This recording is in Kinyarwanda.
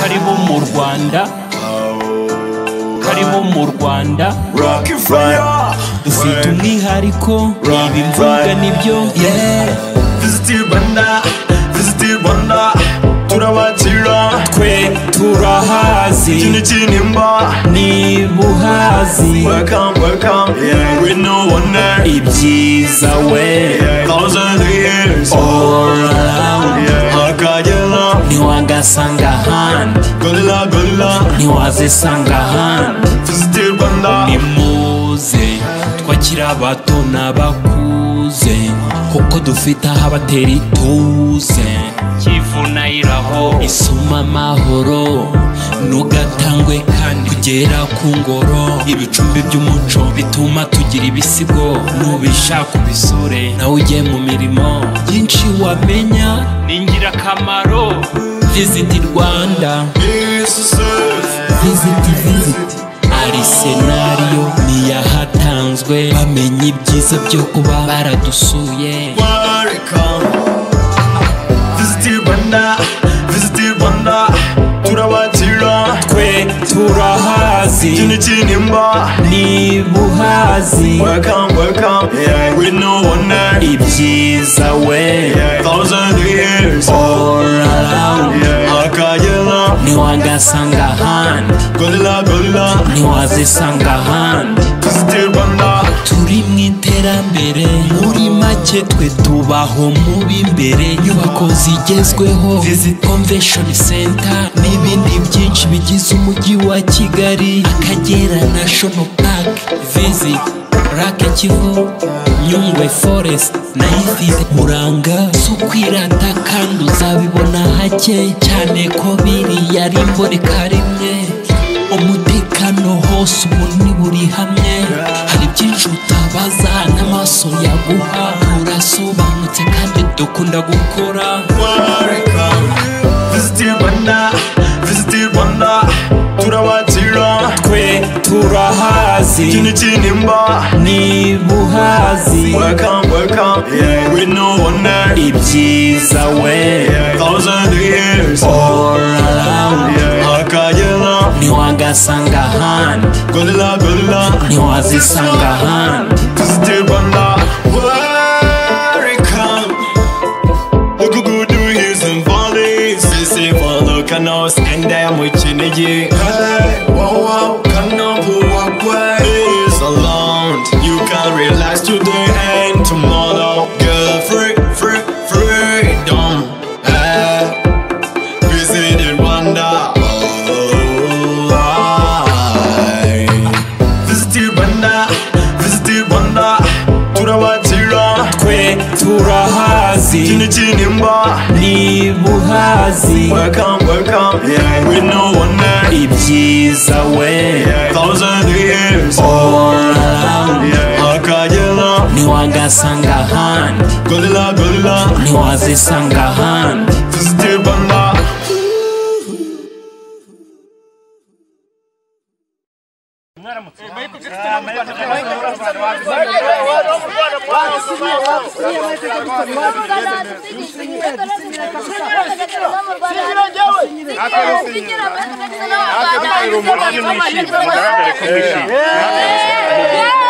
karibu mu rwanda karibu mu rwanda dufite umwihariko ibi mvuga nibyo turabakira twe turahazi ikindi kinimba niba uhazi welcome welcome yeah we know wonder ibyiza we thousand years all around akagera ntiwagasanga ahandi gorilla gorilla ntiwazisanga ahandi visit rwanda nimuze twakira abato n'abakuze kuko dufite aho abatera ituze kivunayiraho isoma amahoro nugatangwe kandi kugera ku ngoro ibicumbi by'umuco bituma tugira ibisigo nubishaka ubisore nawe ugiye mu mirimo byinshi wamenya ni ingirakamaro visiti rwanda viziti viziti ari senariyo niyahatanzwe bamenya ibyiza byo kuba baradusuye welcome visit rwanda visit rwanda turabakira twe turahazi ikindi kinimba niba uhazi welcome welcome yeah we know wonder ibyiza we thousand years all around akagera ntiwagasanga ahandi gorilla gorilla ntiwazisanga ahandi visit rwanda turi mu iterambere muri make twe tubaho mu b'imbere inyubako zigezweho visit convention center n'ibindi byinshi bigize umujyi wa kigali akagera national park visit rake kivu nyungwe forest na ifite buranga zo kwirata kandi uzabibona hake cyane ko biriya ari imboreka rimwe umutekano hose ubu ni buri hamwe hari byinshi utabaza n'amaso yaguha urasobanutse kandi dukunda gukora visit rwanda visit rwanda turabakira twe turahazi ikindi kinimba niba uhazi welcome welcome yeah we know wonder ibyiza we thousand years all around akagera ntiwagasanga ahandi gorilla gorilla ntiwazisanga ahandi visit rwanda welcome look good do hills and valleys sisi follow kanos kende mu kinigi hey wow wow kanavu wakwe is alone you can relax today and tomorrow girl free free freedom hey visit Rwanda oh, I. Visit Rwanda, visit Rwanda, turabakira twe turahazi ikindi kinimba niba uhazi welcome welcome yeah we know wonder ibyiza we thousand years all around akagera ntiwagasanga ahandi gorilla gorilla ntiwazisanga ahandi visit Rwanda Akabisinyira.